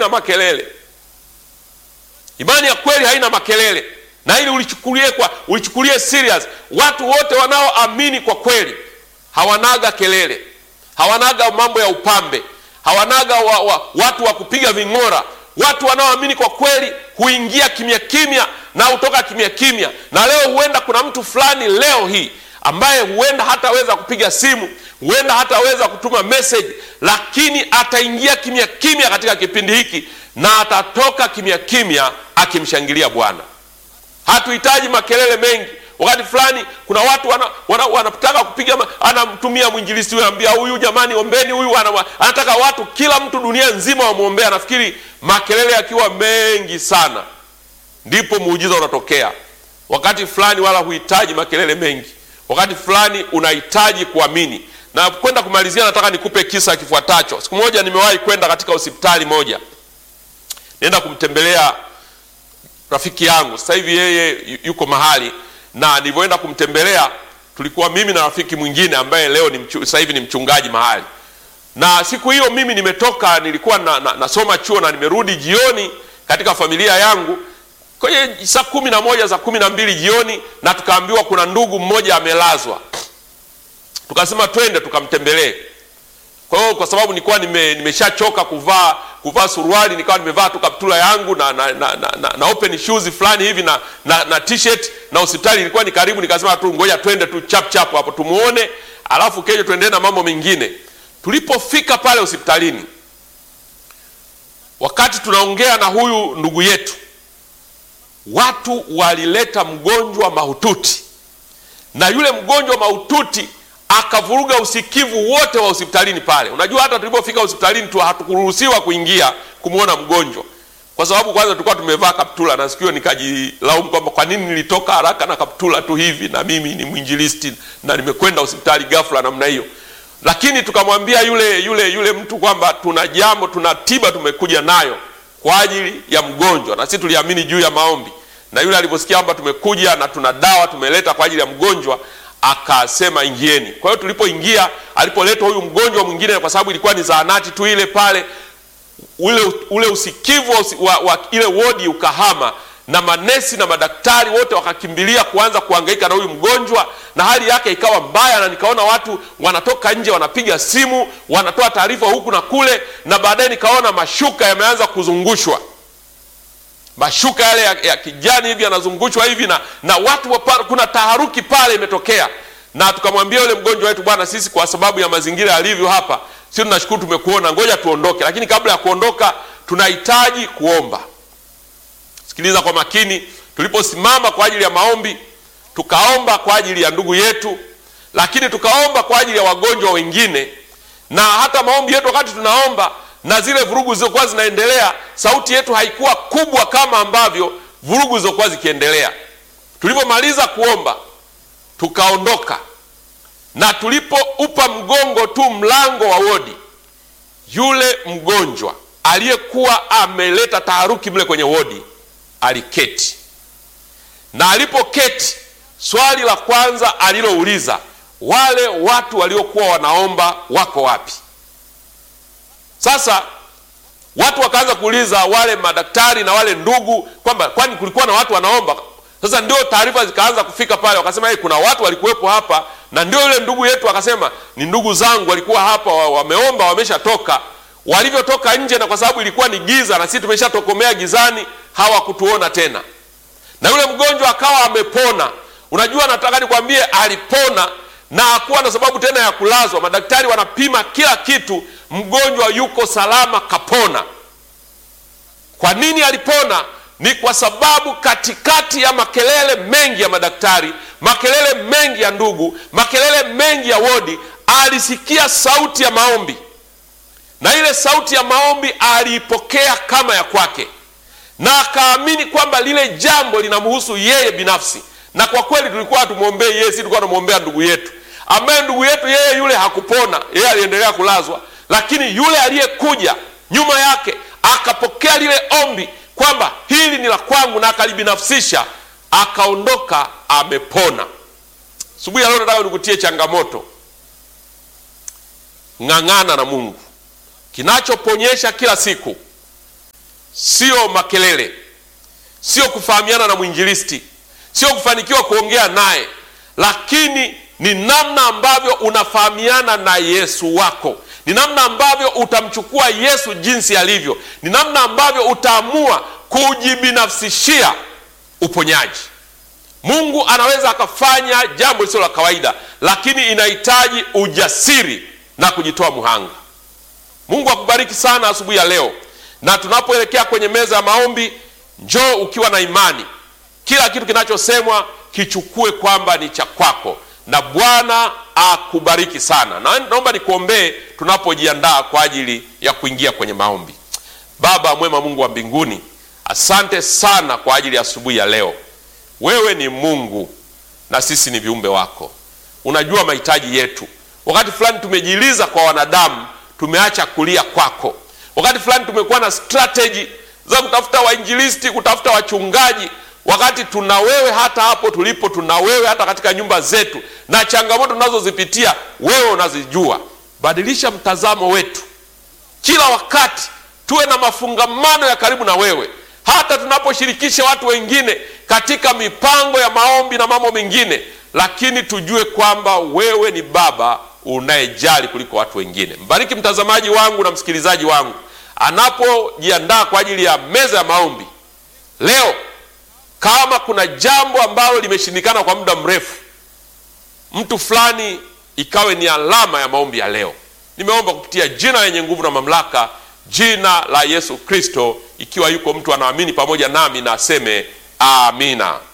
haina makelele. Imani ya kweli haina makelele, na ili ulichukulie kwa ulichukulie serious. Watu wote wanaoamini kwa kweli hawanaga kelele, hawanaga mambo ya upambe, hawanaga wa, wa, watu wa kupiga ving'ora. Watu wanaoamini kwa kweli huingia kimya kimya na hutoka kimya kimya. Na leo huenda kuna mtu fulani leo hii ambaye huenda hataweza kupiga simu, huenda hataweza kutuma message, lakini ataingia kimya kimya katika kipindi hiki na atatoka kimya kimya akimshangilia Bwana. Hatuhitaji makelele mengi. Wakati fulani kuna watu wanataka wana, wana kupiga, anamtumia mwinjilisti huyu, anambia huyu, jamani, ombeni huyu, anataka watu, kila mtu dunia nzima wamwombea. Nafikiri makelele yakiwa mengi sana, ndipo muujiza unatokea. Wakati fulani wala huhitaji makelele mengi, wakati fulani unahitaji kuamini. Na kwenda kumalizia, nataka nikupe kisa kifuatacho. Siku moja nimewahi kwenda katika hospitali moja, nenda kumtembelea rafiki yangu. Sasa hivi yeye yuko mahali na nilivyoenda kumtembelea tulikuwa mimi na rafiki mwingine ambaye leo ni mchu, sasa hivi ni mchungaji mahali. Na siku hiyo mimi nimetoka, nilikuwa na, na, nasoma chuo na nimerudi jioni katika familia yangu kwenye saa kumi na moja saa kumi na mbili jioni, na tukaambiwa kuna ndugu mmoja amelazwa, tukasema twende tukamtembelee. Kwa hiyo kwa sababu nilikuwa nime, nimeshachoka kuvaa kuvaa suruali nikawa nimevaa tu kaptula yangu na na, na, na, na, na open shoes fulani hivi na, na, na t-shirt na hospitali ilikuwa ni karibu, nikasema tu ngoja twende tu chap chap hapo tumuone, alafu kesho tuendelee na mambo mengine. Tulipofika pale hospitalini, wakati tunaongea na huyu ndugu yetu, watu walileta mgonjwa mahututi, na yule mgonjwa mahututi akavuruga usikivu wote wa hospitalini pale. Unajua, hata tulipofika hospitalini tu hatukuruhusiwa kuingia kumwona mgonjwa, kwa sababu kwanza tulikuwa tumevaa kaptula, na sikio nikajilaumu kwamba kwa nini nilitoka haraka na kaptula tu hivi, na mimi ni mwinjilisti na nimekwenda hospitali ghafla namna hiyo. Lakini tukamwambia yule yule yule mtu kwamba tuna jambo, tuna tiba tumekuja nayo kwa ajili ya mgonjwa, na sisi tuliamini juu ya maombi. Na yule aliposikia kwamba tumekuja na tuna dawa tumeleta kwa ajili ya mgonjwa akasema ingieni. Kwa hiyo tulipoingia, alipoletwa huyu mgonjwa mwingine, kwa sababu ilikuwa ni zahanati tu ile pale, ule, ule usikivu wa, wa ile wodi ukahama, na manesi na madaktari wote wakakimbilia kuanza kuhangaika na huyu mgonjwa, na hali yake ikawa mbaya, na nikaona watu wanatoka nje wanapiga simu, wanatoa taarifa huku na kule, na baadaye nikaona mashuka yameanza kuzungushwa mashuka yale ya, ya kijani hivi yanazungushwa hivi na, na watu wapa, kuna taharuki pale imetokea, na tukamwambia yule mgonjwa wetu, bwana, sisi kwa sababu ya mazingira yalivyo hapa, sisi tunashukuru tumekuona, ngoja tuondoke, lakini kabla ya kuondoka tunahitaji kuomba. Sikiliza kwa makini. Tuliposimama kwa ajili ya maombi, tukaomba kwa ajili ya ndugu yetu, lakini tukaomba kwa ajili ya wagonjwa wengine, na hata maombi yetu wakati tunaomba na zile vurugu zilizokuwa zinaendelea, sauti yetu haikuwa kubwa kama ambavyo vurugu zilizokuwa zikiendelea. Tulipomaliza kuomba, tukaondoka, na tulipoupa mgongo tu mlango wa wodi, yule mgonjwa aliyekuwa ameleta taharuki mle kwenye wodi aliketi, na alipoketi, swali la kwanza alilouliza, wale watu waliokuwa wanaomba wako wapi? Sasa watu wakaanza kuuliza wale madaktari na wale ndugu kwamba kwani kulikuwa na watu wanaomba. Sasa ndio taarifa zikaanza kufika pale, wakasema hey, kuna watu walikuwepo hapa, na ndio yule ndugu yetu akasema ni ndugu zangu walikuwa hapa, wameomba, wameshatoka. Walivyotoka nje, na kwa sababu ilikuwa ni giza na sisi tumeshatokomea gizani, hawakutuona tena, na yule mgonjwa akawa amepona. Unajua, nataka nikwambie, alipona na hakuwa na sababu tena ya kulazwa. Madaktari wanapima kila kitu, mgonjwa yuko salama, kapona. Kwa nini alipona? Ni kwa sababu katikati ya makelele mengi ya madaktari, makelele mengi ya ndugu, makelele mengi ya wodi, alisikia sauti ya maombi, na ile sauti ya maombi aliipokea kama ya kwake, na akaamini kwamba lile jambo linamhusu yeye binafsi. Na kwa kweli tulikuwa hatumwombei yeye, si tulikuwa tunamwombea ndugu yetu ambaye ndugu yetu yeye yule hakupona, yeye aliendelea kulazwa, lakini yule aliyekuja nyuma yake akapokea lile ombi kwamba hili ni la kwangu, na akalibinafsisha, akaondoka amepona. Asubuhi ya leo nataka nikutie changamoto, ng'ang'ana na Mungu. Kinachoponyesha kila siku sio makelele, sio kufahamiana na mwinjilisti, sio kufanikiwa kuongea naye, lakini ni namna ambavyo unafahamiana na Yesu wako, ni namna ambavyo utamchukua Yesu jinsi alivyo, ni namna ambavyo utaamua kujibinafsishia uponyaji. Mungu anaweza akafanya jambo lisilo la kawaida, lakini inahitaji ujasiri na kujitoa muhanga. Mungu akubariki sana asubuhi ya leo, na tunapoelekea kwenye meza ya maombi, njoo ukiwa na imani. Kila kitu kinachosemwa kichukue kwamba ni cha kwako, na Bwana akubariki sana. Na naomba nikuombee tunapojiandaa kwa ajili ya kuingia kwenye maombi. Baba mwema, Mungu wa mbinguni, asante sana kwa ajili ya asubuhi ya leo. Wewe ni Mungu na sisi ni viumbe wako, unajua mahitaji yetu. Wakati fulani tumejiliza kwa wanadamu, tumeacha kulia kwako. Wakati fulani tumekuwa na strategy za kutafuta wainjilisti, kutafuta wachungaji, wakati tuna wewe hata hapo tulipo, tuna wewe hata katika nyumba zetu, na changamoto tunazozipitia wewe unazijua. Badilisha mtazamo wetu, kila wakati tuwe na mafungamano ya karibu na wewe hata tunaposhirikisha watu wengine katika mipango ya maombi na mambo mengine, lakini tujue kwamba wewe ni Baba unayejali kuliko watu wengine. Mbariki mtazamaji wangu na msikilizaji wangu anapojiandaa kwa ajili ya meza ya maombi leo. Kama kuna jambo ambalo limeshindikana kwa muda mrefu, mtu fulani ikawe ni alama ya maombi ya leo. Nimeomba kupitia jina lenye nguvu na mamlaka jina la Yesu Kristo. Ikiwa yuko mtu anaamini pamoja nami na aseme amina.